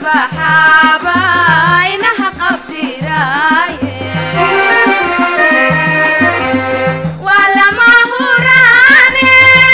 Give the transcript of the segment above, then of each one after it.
baxaaba inaha qabtiraaye waa lama huraane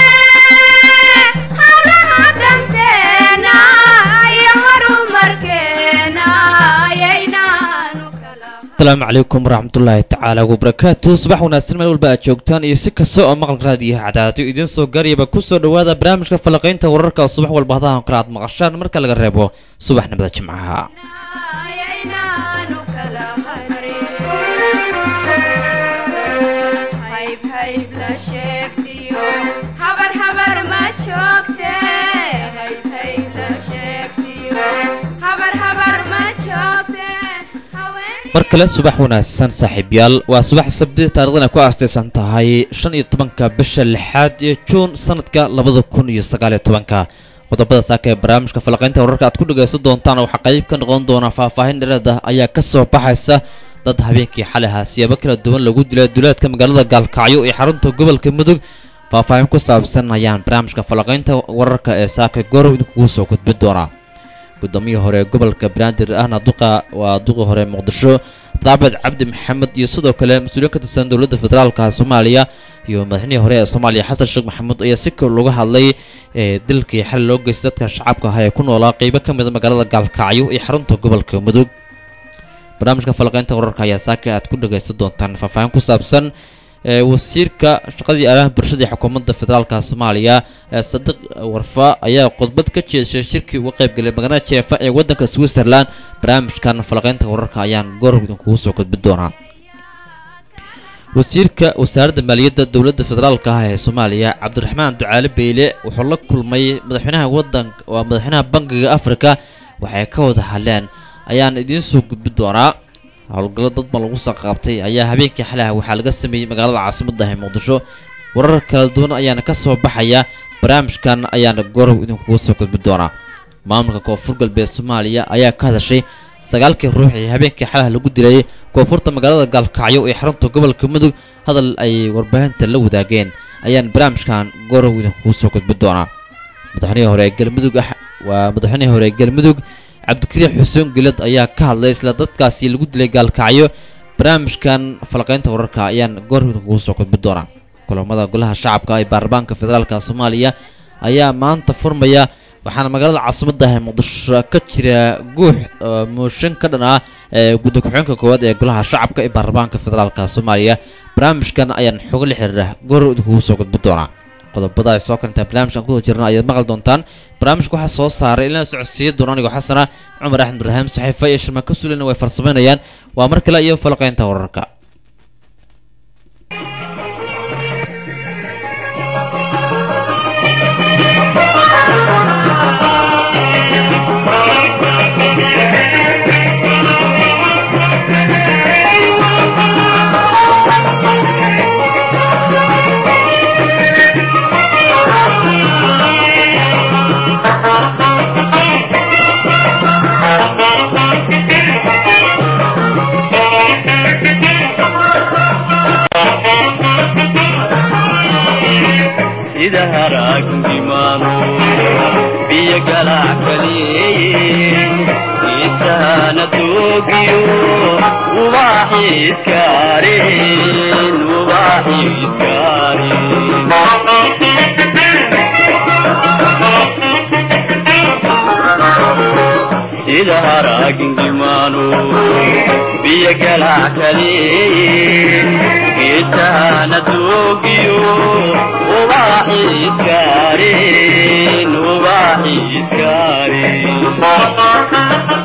hawlaha danteena iyo horumarkeena ayaynaanu kala asalaamu calaykum waraxmatullaahi tacaala wabarakaatu subax wanaagsan meel walba aad joogtaan iyo si kasta oo maqal raadiyo cadaado idiin soo gaarayaba ku soo dhowaada barnaamijka falaqaynta wararka oo subax walba hadahan kale aad maqashaan marka laga reebo subaxnimada jimcaha ayaynaanu kala harin hayb hayb la sheegtiyo habar habar ma joogte hayb hayb la sheegtiyo habar habar ma joogte haween mar kale subax wanaagsan saaxiibyaal waa subax sabti taariikhdana ku aastaysan tahay shan iyo tobanka bisha lixaad ee juun sanadka labada kun iyo sagaal iyo tobanka qodobada saaka ee barnaamijka falaqaynta wararka aad ku dhagaysan doontaan waxaa qayb ka noqon doona faahfaahin dhereed ah ayaa ka soo baxaysa dad habeenkii xalay ahaa siyaabo kala duwan lagu dilay duleedka magaalada gaalkacyo ee xarunta gobolka mudug faahfaahin ku saabsan ayaan barnaamijka falaqaynta wararka ee saaka goorow idinkugu soo gudbin doonaa gudoomiyii hore gobolka banaadir ahna duqa waa duqii hore muqdisho daabed cabdi maxamed iyo sidoo kale mas-uuliyiin ka tirsan dowladda federaalka soomaaliya iyo madaxnihii hore ee soomaaliya xasan sheekh maxamuud ayaa si kor looga hadlay ee dilkii xali loo geystay dadka shacabka ah ee ku noolaa qeybo ka mid a magaalada gaalkacyo iyo xarunta gobolka mudug barnaamijka falaqaynta wararka ayaa saaka aad ku dhagaysan doontaan faahfaahin ku saabsan ee wasiirka shaqadii aalaha bulshada ee xukuumadda federaalka soomaaliya ee sadiq warfa ayaa khudbad ka jeeshay shirkii uga qaybgalay magaalada jeefa ee waddanka switzerland barnaamijkan falaqaynta wararka ayaan goorog idinkugu soo gudbin doonaa wasiirka wasaaradda maaliyadda dowladda federaalka ah ee soomaaliya cabdiraxmaan ducaale beyle wuxuu la kulmay madaxweynaha wadanka waa madaxweynaha bangiga afrika waxay ka wada hadleen ayaan idiin soo gudbin doonaa howlgallo dad ban lagu soo qaabtay ayaa habeenkii xalay ah waxaa laga sameeyey magaalada caasimadda ee muqdisho warar kala duwan ayaana ka soo baxaya barnaamijkan ayaana gorow idinkugu soo gudbin doonaa maamulka koonfur galbeed soomaaliya ayaa ka hadashay sagaalkii ruux ee habeenkii xalaha lagu dilay koonfurta magaalada gaalkacyo ee xarunta gobolka mudug hadal ay warbaahinta la wadaageen ayaan barnaamijkan gorow idinkugu soo gudbin doonaa madaxweynihii hore ee galmudug ah waa madaxweynihii hore ee galmudug cabdikariix xuseen gilad ayaa ka hadlay isla dadkaasi lagu dilay gaalkacyo barnaamijkan falaqaynta wararka ayaan goor idinkugu soo gudbin doonaa kulamada golaha shacabka ee baarlamaanka federaalka soomaaliya ayaa maanta furmaya waxaana magaalada caasimadda ah ee muqdisho ka jira guux oo mooshin ka dhan ah ee gudda ku-xigeenka koowaad ee golaha shacabka ee baarlamaanka federaalka soomaaliya barnaamijkan ayaan xogo la xiriira goor idinkugu soo gudbin doonaa qodobada ay soo karantaa barnaamijkan ku jirna ayaad maqli doontaan barnaamijka waxaa soo saaray ilaa socodsiiya doona anigoo xasana cumar axmed ibraahim saxiifa iyo shirma ka sulina way farsamaynayaan waa mar kale iyo falaqaynta wararka sida haraagnimaano biyo galackadeeye intaana toogiyo ubaaxiiskaareen ubaaxiiskaareen sida haraagnimaano biyo galackadeeye intaana toogiyo ubaaxiiskaareen ubaaxiiskaareen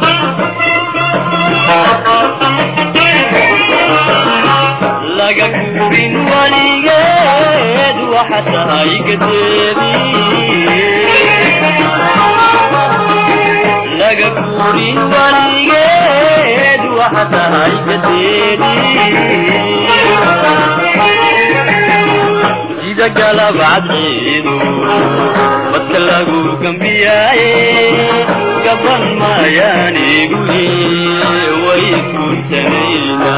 laga guurin waligeed waxa tahay gadeedii laga guurin waligeed waxa tahay gadeedii sida galab cadceedu badka lagu gambiyaaye gaban maayaan eegune way iskuntanayna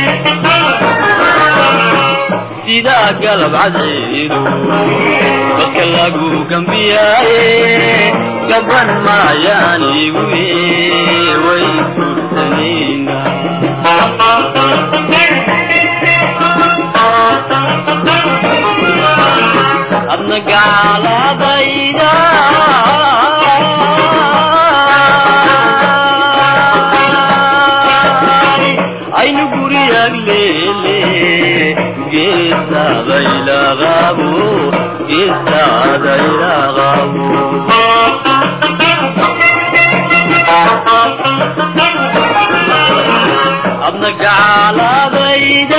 sidaa galab cadceedu badka lagu gambiyaaye gaban maayaan igu way kursanayna adna gaaladayda aynu guriyag leele geesaadaylaqabo geesaadaylaqabo adna gaaladayda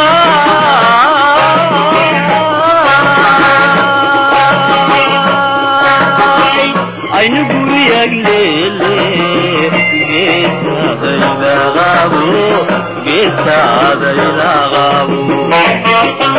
aynu guriyag leele geesaadaylaqabo geesaadaylaqabo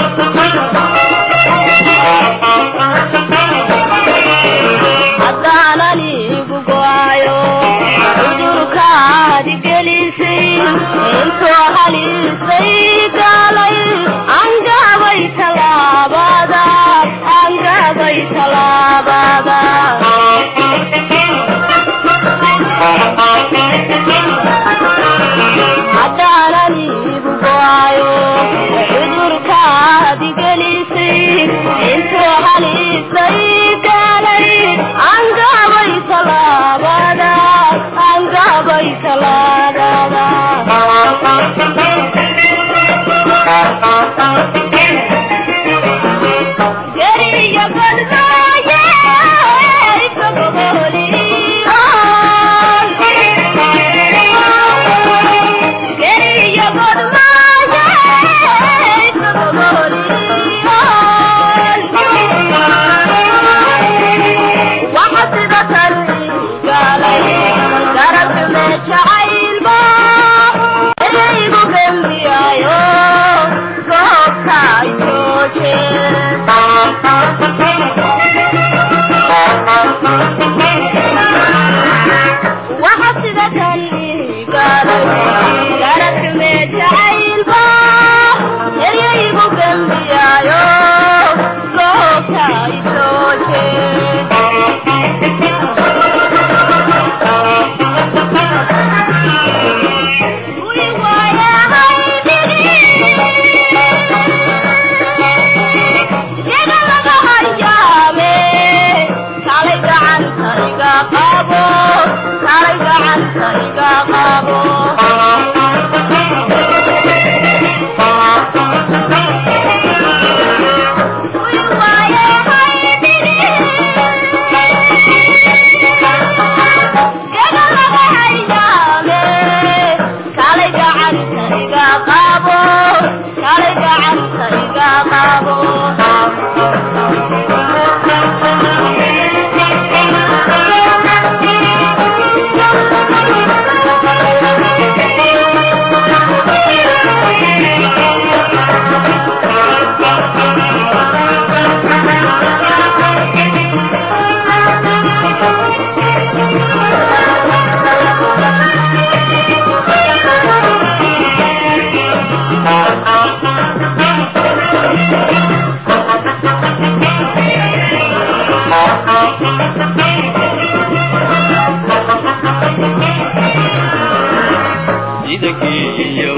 haddaanan igu go'ayo cudurkaadi gelisay intoo halisay galay angabay talaabada angabay talaabada haddaanan igu go'ayo cudurkaadi gelisay intoo halisay galay angabay talaabada angabay talaabada geriya badnaaye geriya badnaaye waxa sida tan galay garabjume jacaylba eraygu gembiyaayo goobta jooje waxa sida tan galay garabjume jacaylba eraygu gembiyaayo goobta jooje kalay gacanta iga qabo kalay gacanta iga qabo idagiyo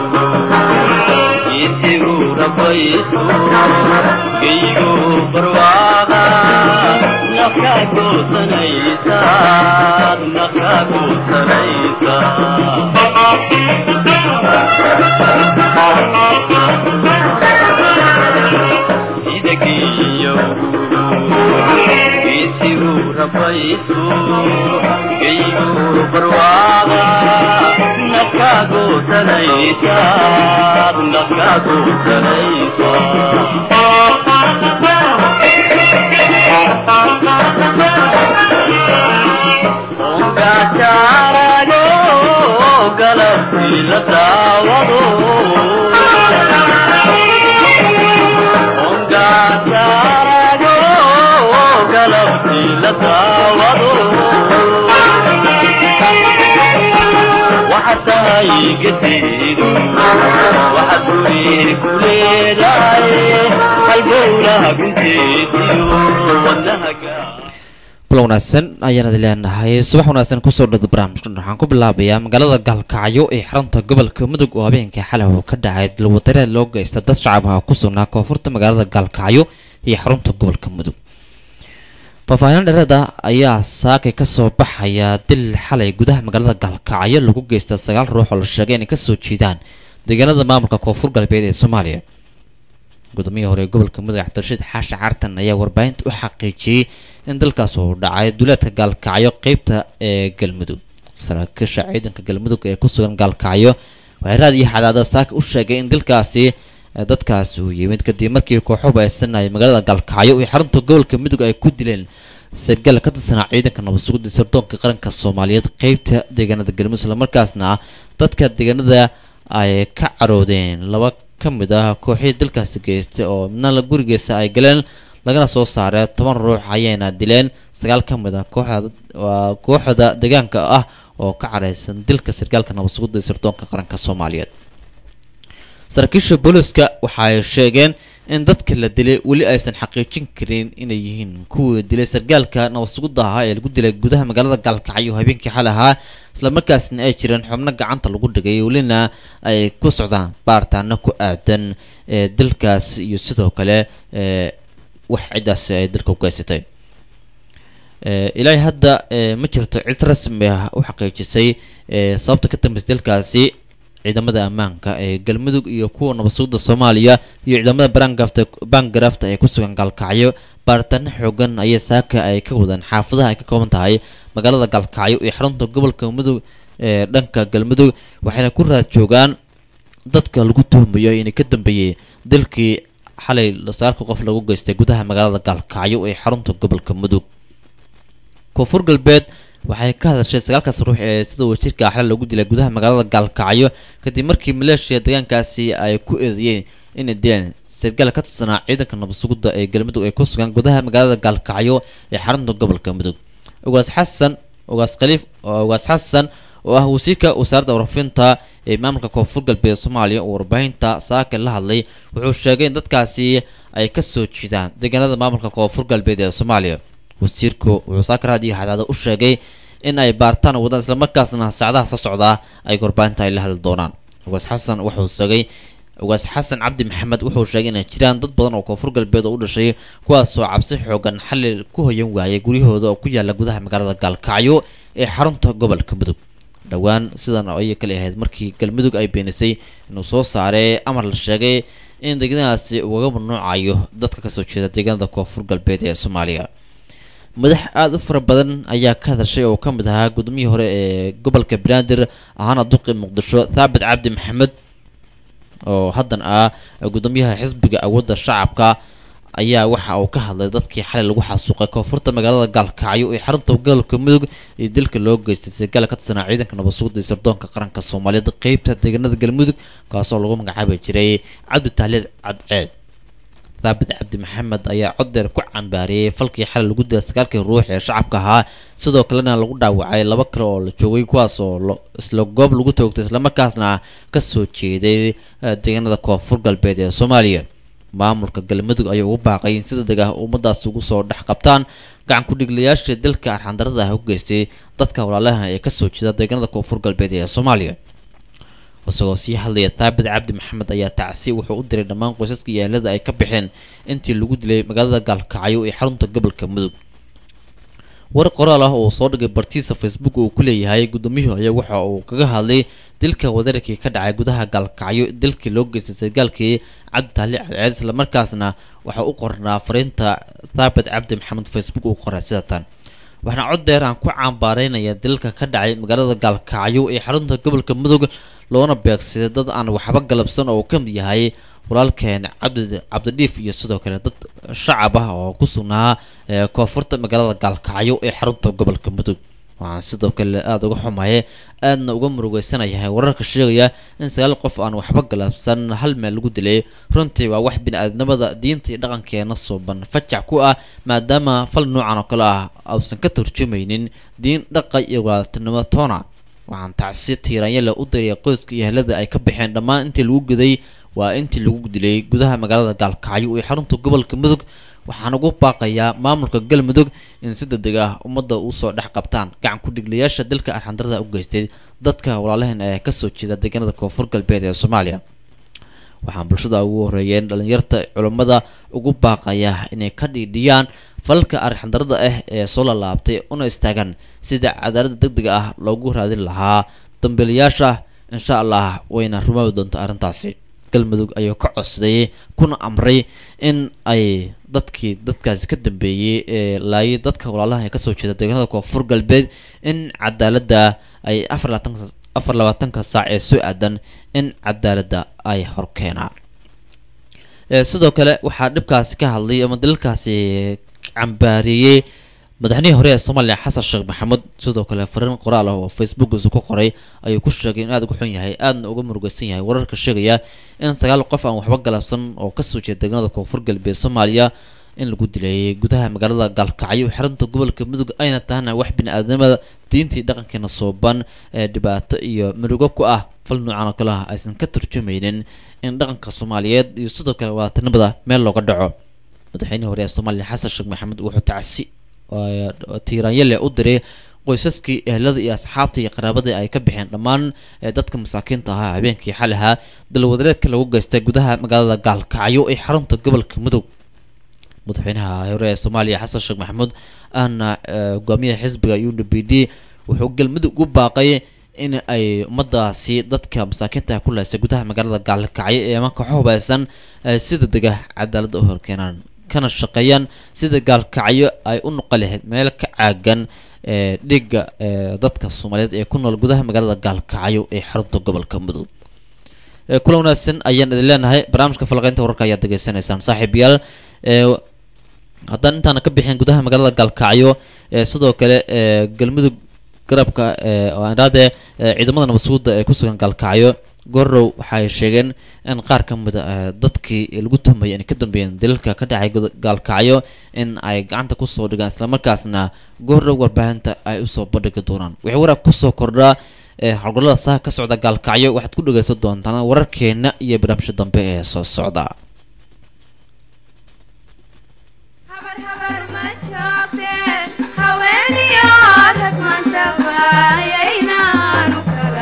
isigu rabayso geygo barwaaqa nafka goosanaysa nafka goosanaysa idagiyo isigu rabayso geygo barwaaqa nafka goosanaysa nafka goosanaysa ongajaarago galabtii la daawado ongajaarago galabtii la daawado waxaad tahay geteedu waxaad guri ku leedahay halgowlaha gunteediyo wadna kulan wanaagsan ayaan idin leenahay subax wanaagsan kusoo dhada barnaamijkan waxaan ku bilaabayaa magaalada gaalkacyo ee xarunta gobolka mudug oo habeenkii xalay oo ka dhacay dilwadareed loo geysta dad shacabha ku sugnaa koonfurta magaalada gaalkacyo iyo xarunta gobolka mudug faahfaahin dhereeda ayaa saakay kasoo baxaya dil xalay gudaha magaalada gaalkacyo lagu geysta sagaal ruux oo la sheegay inay kasoo jeedaan deegaanada maamulka koonfur galbeed ee soomaaliya gudoomiyaha hore ee gobolka mudug cabdirashiid xaashi cartan ayaa warbaahinta u xaqiijiyey in dalkaas uu dhacay duleedka gaalkacyo qeybta ee galmudug saraakiisha ciidanka galmudug ee ku sugan gaalkacyo waxay raad iyo xadaada saaka u sheegay in dalkaasi dadkaasi uu yimid kadib markii kooxo baysanaya magaalada gaalkacyo iyo xarunta gobolka mudug ay ku dileen sargaal ka tirsanaa ciidanka nabadsugida sirdoonka qaranka soomaaliyeed qeybta deegaanada galmudug islamarkaasna dadka deegaanada ay ka caroodeen laba ka mid ah kooxihii dalkaasi geystay oo midna la gurigiisa ay galeen lagana soo saaray toban ruux ayayna dileen sagaal ka mid ah kooxda waa kooxda deegaanka ah oo ka careysan dilka sargaalka nabadsugida sirdoonka qaranka soomaaliyeed saraakiisha booliska waxay sheegeen in dadka la dilay weli aysan xaqiijin karin inay yihiin kuwii dilay sargaalka nabadsugida ahaa ee lagu dilay gudaha magaalada gaalkacyo habeenkii xal ahaa islamarkaasna ay jireen xubno gacanta lagu dhigay welina ay ku socdaan baaritaano ku aadan ee dilkaas iyo sidoo kale ee wax ciddaasi ay dalka u geysatay ilaahay hadda ma jirto cid rasmi ah u xaqiijisay sababta ka dambeysay dalkaasi ciidamada ammaanka ee galmudug iyo kuwa nabadsugida soomaaliya iyo ciidamada barangafta bangarafta ee ku sugan gaalkacyo baaritaano xoogan ayay saaka ay ka wadaan xaafadaha ay ka kooban tahay magaalada gaalkacyo iyo xarunta gobolka mudug ee dhanka galmudug waxayna ku raad joogaan dadka lagu tuhmayo inay ka dambeeyey dalkii xalay sagaalka qof lagu geystay gudaha magaalada gaalkacyo ee xarunta gobolka mudug koonfur galbeed waxay ka hadashay sagaalkaas ruux ee sida wasiirka axla lagu dilay gudaha magaalada gaalkacyo kadib markii maleeshiya deegaankaasi ay ku eedeeyeen inay dileen sargaal ka tirsanaa ciidanka nabadsugida ee galmudug ay ku sugan gudaha magaalada gaalkacyo ee xarunta gobolka mudug ugaas xasan ugaas khaliif ugaas xasan oo ah wasiirka wasaaradda warfinta ee maamulka koonfur galbeed soomaaliya oo warbaahinta saaka la hadlay wuxuu sheegay in dadkaasi ay kasoo jeedaan deegaanada maamulka koonfur galbeed ee soomaaliya wasiirku wuxuu saaka raadiyo xadaada u sheegay in ay baartaan wadaan islamarkaasna saacadaha soo socdaa ay warbaahinta ay la hadli doonaan ugaas xasan wuxuu sheegay ugaas xasan cabdi maxamed wuxuu sheegay inay jiraan dad badan oo koonfur galbeed oo u dhashay kuwaasoo cabsi xoogan xalli ku hoyan waayay guryahooda oo ku yaala gudaha magaalada gaalkacyo ee xarunta gobolka mudug dhowaan sidan ayay kale ahayd markii galmudug ay beenisay inuu soo saaray amar la sheegay in deegaanadaasi ugaga mamnuucayo dadka kasoo jeeda deegaanada koonfur galbeed ee soomaaliya madax aada u fara badan ayaa ka hadashay oo ka mid ahaa gudoomiyii hore ee gobolka banaadir ahaana duqi muqdisho thaabit cabdi maxamed oo haddan ah gudoomiyaha xisbiga awoodda shacabka ayaa waxa uu ka hadlay dadkii xalay lagu xasuuqay koonfurta magaalada gaalkacyo ee xarunta gobolka mudug iyo dilka loo geystay sargaal ka tirsanaa ciidanka nabadsugida iyo sirdoonka qaranka soomaaliyeed qeybta deegaanada galmudug kaasoo lagu magacaabi jiray cabdi tahliil cadceed thaabit cabdi maxamed ayaa coddeer ku cambaariyey falkii xalay lagu dilay sagaalkii ruux ee shacabka ahaa sidoo kalena lagu dhaawacay laba kale oo la joogay kuwaas oo isla goob lagu toogtay islamarkaasna kasoo jeeday deegaanada koonfur galbeed ee soomaaliya maamulka galmudug ayaa ugu baaqay in si degdeg ah ummadaas ugu soo dhex qabtaan gacan ku-dhiglayaasha dalka arxandarada ah u geystay dadka walaalaha ee kasoo jeeda deegaanada koonfur galbeed ee soomaaliya isagoo sii hadlaya thaabit cabdi maxamed ayaa tacsi wuxuu u diray dhammaan qoysaska iyo ehelada ay ka baxeen intii lagu dilay magaalada gaalkacyo ee xarunta gobolka mudug war qoraal ah oo soo dhigay bartiisa facebook uu ku leeyahay gudoomiyuhu ayaa waxa uu kaga hadlay dilka wadararkii ka dhacay gudaha gaalkacyo dilkii loo geystay sargaalkii cabdi tahli cadceed islamarkaasna waxa u qornaa fariinta thaabit cabdi maxamed facebook uu qoray sida tan waxaana cod deer aan ku cambaaraynaya dilalka ka dhacay magaalada gaalkacyo ee xarunta gobolka mudug loona beegsaday dad aan waxba galabsan oo uu ka mid yahay walaalkeen cabdi cabdidhiif iyo sidoo kale dad shacab ah oo ku sugnaa koonfurta magaalada gaalkacyo ee xarunta gobolka mudug waxaan sidoo kale aada uga xumaye aadna uga murugeysanayahay wararka sheegaya in sagaal qof aan waxba galabsan hal meel lagu dilay runtii waa wax bini-aadnimada diinta iyo dhaqankeena suuban fajac ku ah maadaama fal noocan oo kale ah ausan ka turjumaynin diin dhaqa iyo walaaltinimo toona waxaan tacsi tiiraanyale u diraya qoyska iyo helada ay ka baxeen dhammaan intii lagu guday waa intii lagu dilay gudaha magaalada gaalkacyo ee xarunta gobolka mudug waxaan ugu baaqayaa maamulka galmudug in si degdeg ah ummadda usoo dhex qabtaan gacan ku-dhiglayaasha dalka arxandarada u geystay dadka walaalaheen ee kasoo jeeda deegaanada koonfur galbeed ee soomaaliya waxaan bulshada ugu horeeyeen dhalinyarta culummada ugu baaqaya inay ka dhiidhiyaan falalka arxandarada ah ee soo lalaabtay una istaagaan sida cadaalada degdega ah loogu raadin lahaa dambiilayaasha insha allah wayna rumaabi doonta arrintaasi galmudug ayuu ka codsaday kuna amray in ay dadkii dadkaasi ka dambeeyey ee laayay dadka walaalaha ee kasoo jeeda deegaanada koonfur galbeed in cadaaladda ay afar labaatanka afar labaatanka saac ee soo aadan in cadaaladda ay horkeenaan Ee, sidoo kale waxaa dhibkaasi ka hadlay ama dalalkaasi cambaareeyey madaxnihii hore ee soomaaliya xasan sheekh maxamuud sidoo kale fariin qoraal ah oo facebookiisa ku qoray ayuu ku sheegay in aad uga xun yahay aadna uga murugaysan yahay wararka sheegaya in sagaal qof aan waxba galabsan oo kasoo jeeda deegaanada koonfur galbeed soomaaliya in lagu dilayay gudaha magaalada gaalkacyo xarunta gobolka mudug ayna tahana wax bini-aadamada diintii dhaqankeena sooban ee dhibaato iyo murugo ku ah fal noocan oo kale ah aysan ka turjumaynin in dhaqanka soomaaliyeed iyo sidoo kale wadatanimada meel looga dhaco madaxweynihii hore ee soomaaliya xasan sheekh maxamed wuxuu tacsi oo tiiraanyale u diray qoysaskii ehelada iyo asxaabta iyo qaraabada ay ka bixeen dhammaan ee dadka masaakiinta ahaa habeenkii xal ahaa dalwadareedka lagu geystay gudaha magaalada gaalkacyo ee xarunta gobolka mudug madaxweynaha hore ee soomaaliya xasan sheekh maxamuud ahna eh, hogaamiyaha xisbiga u d b d wuxuu galmudug u baaqay in ay ummadaasi dadka masaakiinta ah ku leysay gudaha magaalada gaalkacyo ee imanka xubaysan ay si degdeg ah cadaaladda u horkeenaan kana shaqeeyaan sida gaalkacyo ay u noqon lahayd meel ka caagan ee dhiga ee dadka soomaaliyeed ee ku nool gudaha magaalada gaalkacyo ee xarunta gobolka mudug ee kula wanaagsan ayaan idin leenahay barnaamijka falaqeynta wararka ayaad degeysanaysaan saaxiibayaal ee haddaan intaana ka bixin gudaha magaalada gaalkacyo ee sidoo kale ee galmudug garabka ee oo aan idhahdee ee ciidamada nabadsuguda ee kusugan gaalkacyo gorow waxay sheegeen in qaar ka mid a dadkii lagu tuhmayay inay ka dambeeyeen dalalka ka dhacay guda- gaalkacyo in ay gacanta kusoo dhigaan islamarkaasna gorow warbaahinta ay usoo bandhigi doonaan wixii waraab kusoo kordhaa ee howlgallada saha ka socda gaalkacyo waxaad ku dhageysan doontaan wararkeena iyo barnaamijka dambe ee soo socda habar habar ma joogte haweeniyo rag maanta waayaynaanu kala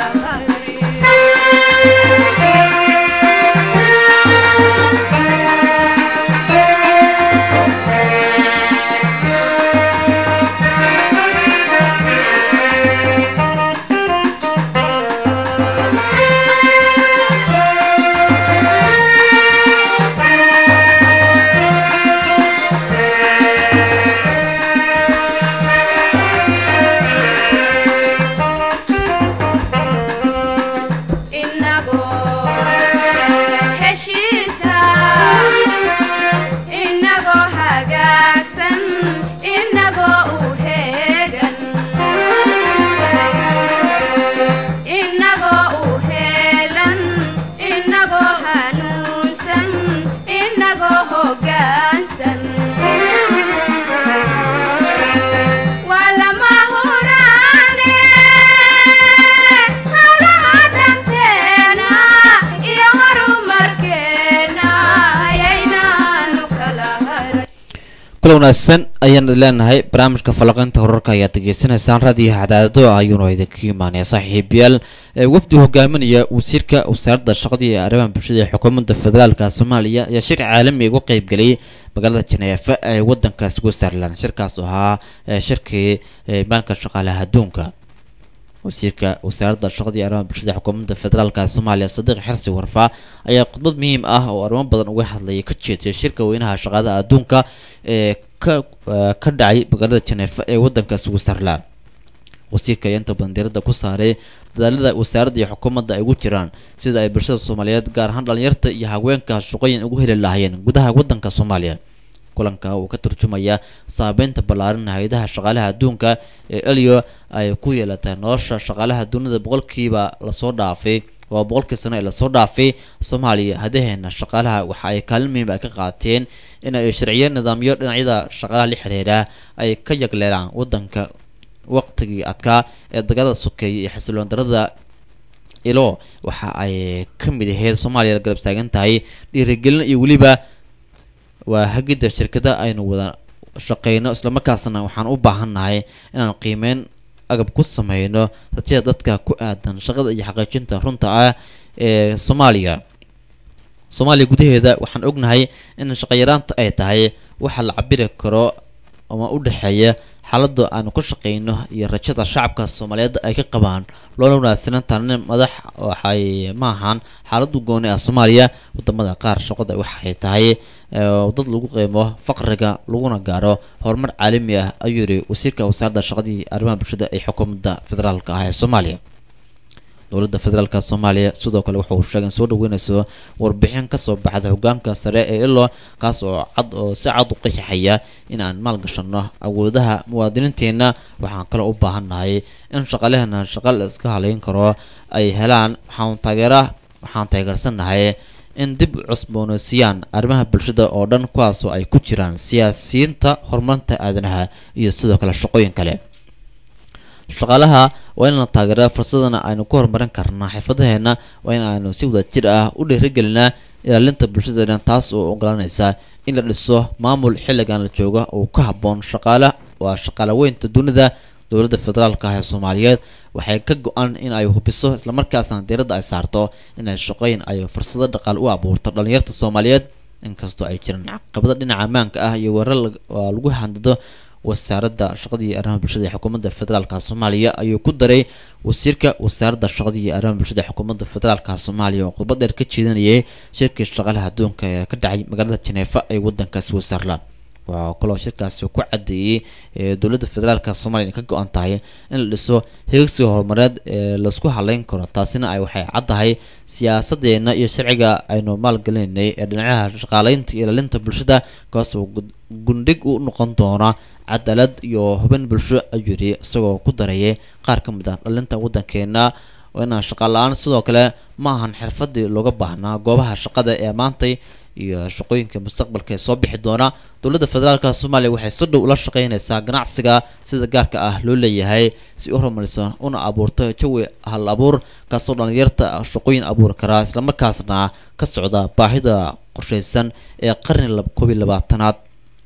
inagoo heshiisa inagoo hagaagsan inagoo u heegan inagoo u heelan inagoo hanuunsan inagoo hoggaansan waa lama huraane hawlaha danteena iyo horumarkeena ayaynaanu kala haran kula wanaagsan ayaan idin leenahay barnaamijka falaqeynta horarka ayaad degeysanaysaan raadiyaha cadaadado ayuuna idinka imaanaya saaxiibayaal ee wafdi hogaaminaya wasiirka wasaaradda shaqada iyo arrimaha bulshada ee xukuumadda federaalka soomaaliya ayaa shir caalami uga qeybgeliyay magaalada janeefa ee wadanka switzerland shirkaas oo ahaa ee shirkii ee maanka shaqaalaha adduunka wasiirka wasaaradda shaqada iyo arrimaha bulshada xukuumadda federaalka soomaaliya sadiiq xirsi warfaa ayaa khudbad muhiim ah oo arrimo badan uga hadlayay ka jeediyay shirka weynaha shaqaalaha adduunka ee ka eh, ka dhacay magaalada janeefa ee wadanka switzerland wasiirka ayaa inta badan diiradda ku saaray dadaalada wasaaradda iyo xukuumadda ay ugu jiraan sida ay bulshada soomaaliyeed gaar ahaan dhalinyarta iyo haweenka shaqooyin ugu heli lahaayeen gudaha wadanka soomaaliya kulanka uu ka turjumaya saabeynta ballaaran hay-adaha shaqaalaha adduunka ee elio ay ku yeelatay nolosha shaqaalaha dunida boqolkiiba lasoo dhaafay waa boqolkii sano ee lasoo dhaafay soomaaliya hadaheena shaqaalaha waxa ay kaalin muhiim ah ka qaateen in ay sharciyo nidaamyo dhinacyada shaqaalaha la xiriira ay ka yagleelaan wadanka waqtigii adkaa ee dagaalada sokeeye iyo xasiloon darada ilo waxa ay ka mid ahayd soomaaliya la garab taagan tahay dhiirigelin iyo weliba waa hagidda shirkada aynu wada shaqeyno islamarkaasna waxaan u baahannahay inaan qiimeyn agab ku sameyno rajada dadka ku aadan shaqada iyo xaqiijinta runta ah ee soomaaliya soomaaliya gudaheeda waxaan ognahay in shaqayaraanta ay tahay waxa la cabiri karo ama u dhexeeya xaaladda aanu ku shaqeyno iyo rajada shacabka soomaaliyeed ay ka qabaan loola wanaagsanantanin madax waxay ma ahan xaaladdu gooni ah soomaaliya wadamada qaar shaqada waxay tahay ee, dad lagu qiimo faqriga laguna gaaro horumar caalami ah ayuu yidhi wasiirka wasaaradda shaqadii arrimaha bulshada ee xukuumadda federaalka ah ee soomaaliya dowladda federaalka soomaaliya sidoo kale wuxuu sheegay in soo dhaweynayso warbixin kasoo baxda hogaanka sare ee ilo kaas oo cad oo si cad u qeexaya in aan maalgashano awoodaha muwaadiniinteenna waxaan kale u baahannahay in shaqalehena shaqa la iska haleyn karo ay helaan waxaan taageera waxaan taageersanahay in dib u cusboonaysiiyaan arrimaha bulshada oo dhan kuwaasoo ay ku jiraan siyaasiyiinta horumarinta aadanaha iyo sidoo kale shaqooyin kale shaqaalaha waa in la taageeraa fursadana aynu ku horumarin karnaa xirfadaheena waa in aynu si wada jir ah u dhiirigelinaa ilaalinta bulshadeena taas oo ogolanaysa in la dhiso maamul xilligan la jooga oo ku habboon shaqaale waa shaqaale weynta dunida dowladda federaalka ah ee soomaaliyeed waxay ka go-an in ay hubiso islamarkaasna diiradda ay saarto inay shaqooyin ay fursado dhaqaale u abuurto dhalinyarta soomaaliyeed inkastoo ay jiraan caqabado dhinaca ammaanka ah iyo weerar lag- oo lagu handado wasaaradda shaqada iyo arrimaha bulshada ee xukuumadda federaalka soomaaliya ayuu ku daray wasiirka wasaaradda shaqada iyo arrimaha bulshada ee xukuumadda federaalka soomaaliya oo khudbad dheer ka jeedinayay shirkii shaqaalaha adduunka ee ka dhacay magaalada jeneefa ee waddankaasi switzerland waxaa kaloo shirkaasi ku cadeeyey ee dowladda federaalka soomaaliya inay ka go-an tahay in la dhiso heegsiga horumareed ee laisku haleyn karo taasina ay waxay caddahay siyaasadeena iyo sharciga aynu maalgelinaynay ee dhinacaha shaqaaleynta iyo ilaalinta bulshada kaasoo gud- gundhig u noqon doona cadaalad iyo hubin bulsho ayuu yidhi isagoo ku darayay qaar ka mid ah dhalinta waddankeena oo inaan shaqa la-aan sidoo kale ma ahan xirfadii looga baahnaa goobaha shaqada ee maantay iyo shaqooyinka mustaqbalka ee soo bixi doona dowladda federaalka soomaaliya waxay si dhow ula shaqeynaysaa ganacsiga sida gaarka ah loo leeyahay si u horumariso una abuurto jawi hal abuur kaasoo dhalinyarta shaqooyin abuuri karaa islamarkaasna ka socda baahida qorsheysan ee qarni lab- koob iyo labaatanaad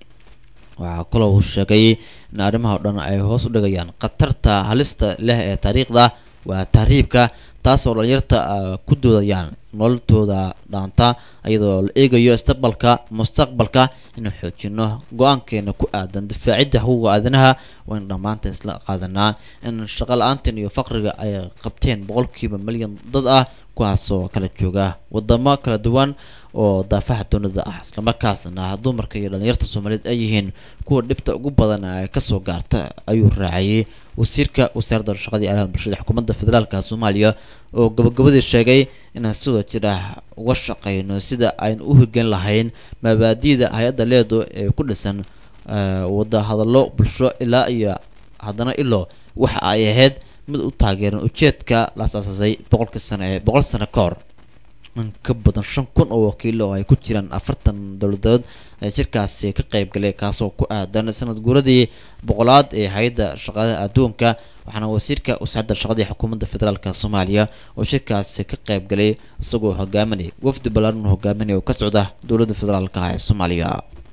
waxaa kaloo uu sheegay in arrimaha oo dhan ay hoos u dhigayaan khatarta halista leh ee taariikhda waa tahriibka taasoo dhalinyarta ah, ku doodayaan nololtooda dhaanta iyadoo la eegayo istaqbalka mustaqbalka inuu xoojino go-aankeena ku aadan difaacidda xuquuqa aadanaha waa in dhammaanta isla qaadanaa in shaqo la-aantan iyo faqriga ay qabteen boqolkiiba milyan dad ah kuwaasoo kala jooga wadamo kala duwan oo daafaha doonada ah islamarkaasna dumarka iyo dhalinyarta soomaaliyeed ay yihiin kuwa dhibta ugu badan ay kasoo gaarta ayuu raaciyey wasiirka wasaaradda shaqada iyo arrimaha bulshada xukuumadda federaalka soomaaliya oo gabagabadii sheegay inaan sidoo jir ah uga shaqeyno sida aynu u hirgelin lahayn mabaadi'da hay-adda leedo ee ku dhisan eh, wada hadallo bulsho ilaa iyo haddana ilo waxa ay ahayd mid u taageeran ujeedka la asaasasay boqolkii sano ee boqol sano ka hor in ka badan shan kun oo wakiilo oo ay ku jiraan afartan dowladood ee shirkaasi ka qayb galay kaasoo ku aadan sanad guuradii boqolaad ee hay-adda shaqada adduunka waxaana wasiirka wasaaradda shaqada ee xukuumadda federaalka soomaaliya oo shirkaasi ka qayb galay isagoo hogaaminay wafdi ballaaran hogaaminaya oo ka socda dowladda federaalka ah ee soomaaliya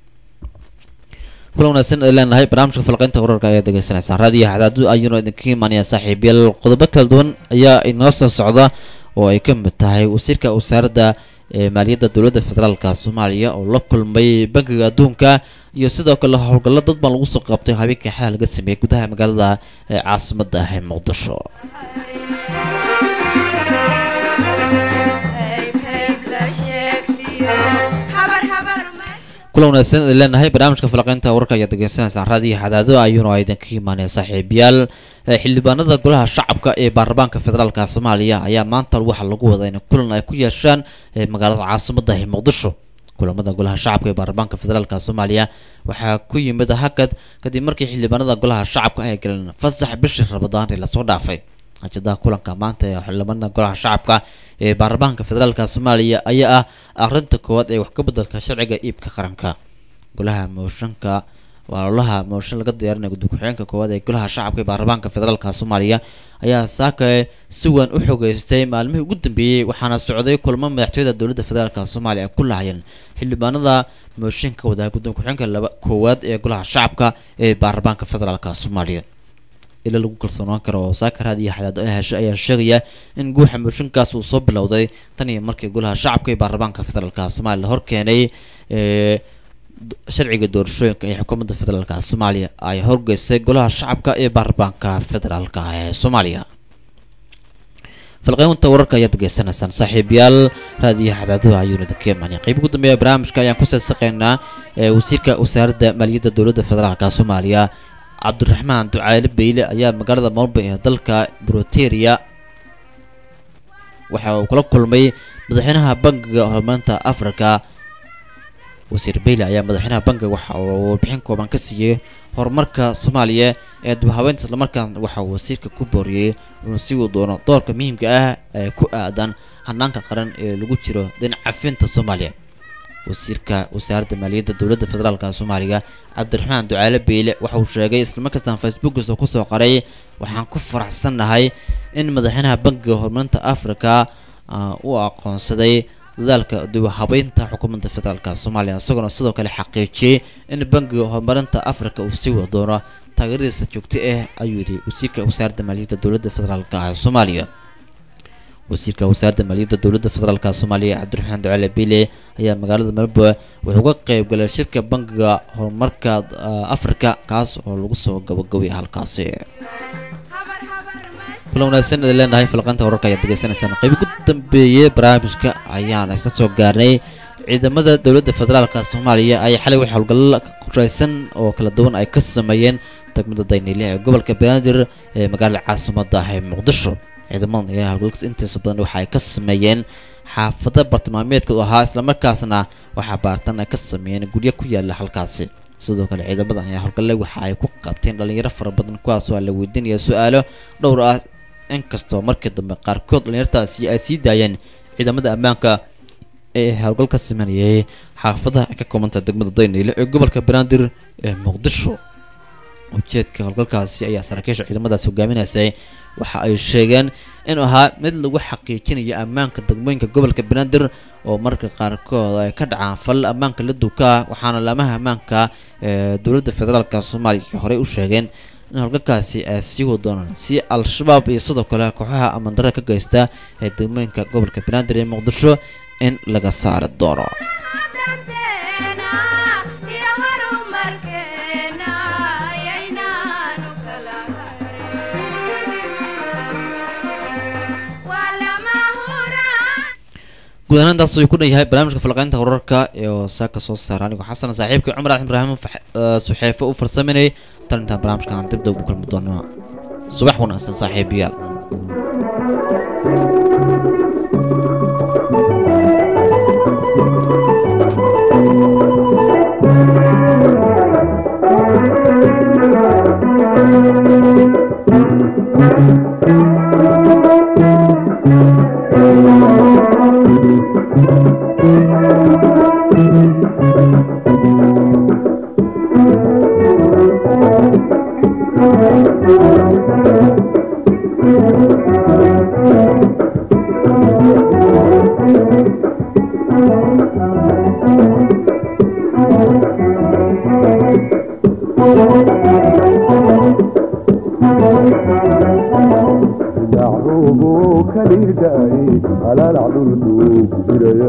kulan wanaagsan ay leenahay barnaamijka falqaynta wararka ayaa degeysanaysaan raadiyo xadaadu ayuuna idinka imaanaya saaxiibayaal qodobo kala duwan ayaa inoo soo socda oo ay ka mid tahay wasiirka wasaaradda ee maaliyadda dowladda federaalka soomaaliya oo la kulmay bangiga adduunka iyo sidoo kale howlgallo dad baan lagu soo qabtay habeenkii xalal laga sameeyey gudaha magaalada ee caasimadda ah ee muqdisho Hayb hayb la sheegtiyo habar habar ma kulan wanaagsan idin leenahay barnaamijka falaqeynta wararka ayaad degeysanaysaan raadiyo xadaado ayuuna idinka imaanaya saaxiibayaal Eh, xildhibaanada golaha shacabka ee baarlamaanka federaalka soomaaliya ayaa maanta waxaa lagu wadaa in kulan ay ku yeeshaan eh, magaalada caasimadda ee muqdisho kulamada golaha shacabka ee baarlamaanka federaalka soomaaliya waxaa ku yimid hakad kadib markii xildhibaanada golaha shacabka ay galeen fasax bishii rabadaan ee lasoo dhaafay ajadaha kulanka maanta ee xildhibaanada golaha shacabka ee baarlamaanka federaalka soomaaliya ayaa ah akhrinta koowaad ee wax ka beddelka sharciga iibka qaranka golaha mooshanka walaalaha mooshin laga diyaarinaya guddi ku-xigeenka koowaad ee golaha shacabka ee baarlamaanka federaalka soomaaliya ayaa saaka si weyn u xogeystay maalmihii ugu dambeeyey waxaana socday kulmo madaxtooyada dowladda federaalka soomaaliya ay ku lahayeen xildhibaanada mooshinka wadaha guddi ku-xigeenka laba koowaad ee golaha shacabka ee baarlamaanka federaalka soomaaliya ila lagu kalsoonaan karo oo saakaraad iyo xadaado ay heshay ayaa sheegaya in guuxa mooshinkaas uu soo bilowday tan iyo markii golaha shacabka ee baarlamaanka federaalka soomaaliya la horkeenay ee sharciga doorashooyinka ee xukuumadda federaalka soomaaliya ay horgeysay golaha shacabka ee baarlamaanka federaalka ee soomaaliya falqeynta wararka ayaad degeysanaysaan saaxiibayaal raadiyaha xadaadaha ayuuna dakeemani qeyb ugu dambeeya barnaamijka ayaan ku seesaqeynaa ee wasiirka wasaaradda maaliyadda dowladda federaalka soomaaliya cabdiraxmaan ducaale beyle ayaa magaalada molba ee dalka broteria waxa uu kula kulmay madaxweynaha bangiga horumarinta africa wasiir beyle ayaa madaxweynaha bangiga waxa uu warbixin kooban ka siiyey horumarka soomaaliya ee dibhabeynta islamarkaana waxa uu wasiirka ku booriyey inuu sii uu doono doorka muhiimka ah ee ku aadan hanaanka qaran ee lagu jiro dhinacafinta soomaaliya wasiirka wasaaradda maaliyadda dowladda federaalka soomaaliya cabdiraxmaan ducaale beyle waxa uu sheegay islamarkaasna facebookiisa kusoo qoray waxaan ku faraxsannahay in madaxweynaha bangiga horumarinta africa uu aqoonsaday dadaalka dibhabeynta xukuumadda federaalka soomaaliya isagoona sidoo kale xaqiijiyey in bangiga horumarinta africa uu sii wada doono taageeradiisa joogto ah ayuu yidhi wasiirka wasaaradda maaliyadda dowladda federaalka soomaaliya wasiirka wasaaradda maaliyadda dowladda federaalka soomaaliya cabdiraxmaan ducaale bile ayaa magaalada melbourne wuxuu ka qeyb galay shirka bangiga horumarka africa kaas oo lagu soo gabagabay halkaasi kula wanaagsan idin leenahay falqanta wararka ayaad degeysanaysaan qeyb ugu dambeeyey barnaamijka ayaan isla soo gaarnay ciidamada dowladda federaalka soomaaliya ayaa xalay wax howlgallo qoreysan oo kala duwan ay ka sameeyeen degmada dayniile ee gobolka banaadir ee magaalada caasimadda ee muqdisho ciidamadan ayaa howlgalkas intiisa badan waxa ay ka sameeyeen xaafado bartilmaameedka u ahaa islamarkaasna waxaa baartan ay ka sameeyeen guryo ku yaala halkaasi sidoo kale ciidamadan ayaa howlgalle waxa ay ku qabteen dhalinyaro fara badan kuwaasoo la weydiinaya su-aalo dhowr ah inkastoo markii dambe qaarkood dhalinyartaasi ay sii daayeen ciidamada ammaanka ee howlgal ka sameynayay xaafadaha ay ka koobanta degmada dayniile ee gobolka banaadir ee muqdisho ujeedka howlgalkaasi ayaa saraakiisha ciidamadaasi hogaaminaysay waxa ay sheegeen inuu ahaa mid lagu xaqiijinayo ammaanka degmooyinka gobolka banaadir oo marka qaarkood ay ka dhacaan fal ammaanka la duka waxaana laamaha ammaanka ee dowladda federaalka soomaaliya horey u sheegeen in howlgalkaasi ay sii wada doonaan si al-shabaab iyo sidoo kale kooxaha amandara ka geysta ee degmooyinka gobolka banaadir ee muqdisho in laga saari doono danteena iyo horumarkeena ayaynaanu kala harin waa lama huraan guud ahaan intaas ayuu ku dhan yahay barnaamijka falaqeynta wararka ee oo saaka soo saara anigoo xasan saaxiibkii cumar axmed ibraahim fax- eh, suxeefo u farsaminayay tan intaan barnaamijkan dib dib u kulmi doono subax wanaagsan saaxiibayaal dacruubu kaliirdaay alaalac dhulkuu ku jiraya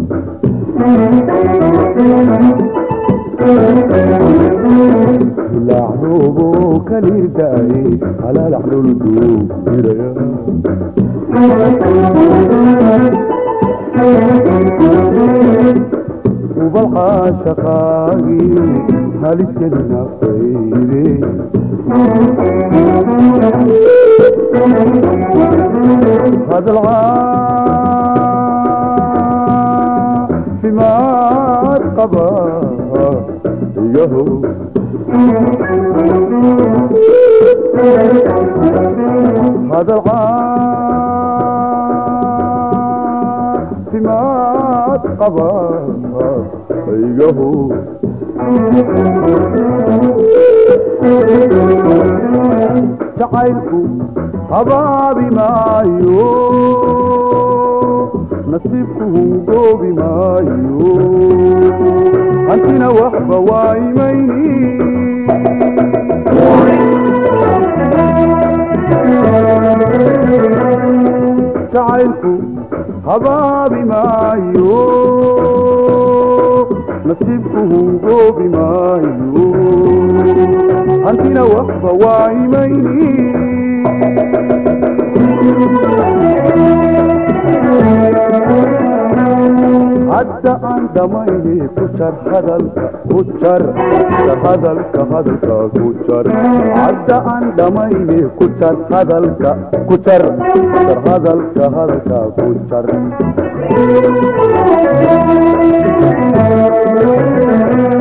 dacruubu kaliirdaay alaalac dhulkuu ku jiraya ubalqaa shaqaagii haliskadi nafayde هذا العاصمات قبا يهو هذا العاصمات قبا يهو jacaylku habaabi maayo nasiibku hungoobi maayo hantina waxba waa imayni jacaylku habaabi maayo nasiibku hungoobi maayo hantina waxba waa imayni hadda aan dhamayne ku jar hadalka ku jar jar hadalka hadalka ku jar hadda aan dhamayne ku jar hadalka ku jar jar hadalka hadalka ku jar